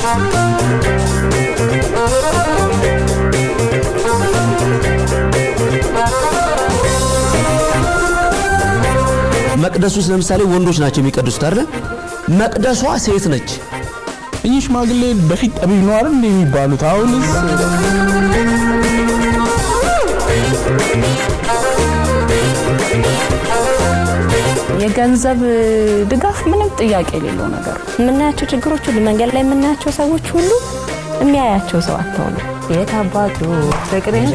መቅደስ ውስጥ ለምሳሌ ወንዶች ናቸው የሚቀድሱት አይደል? መቅደሷ ሴት ነች። እኚህ ሽማግሌ በፊት ጠቢብ ነው አይደል እንደ የሚባሉት አሁንስ የገንዘብ ድጋፍ ምንም ጥያቄ የሌለው ነገር ነው። የምናያቸው ችግሮች ሁሉ መንገድ ላይ የምናያቸው ሰዎች ሁሉ የሚያያቸው ሰው አተውሉ የት አባቱ ፍቅርን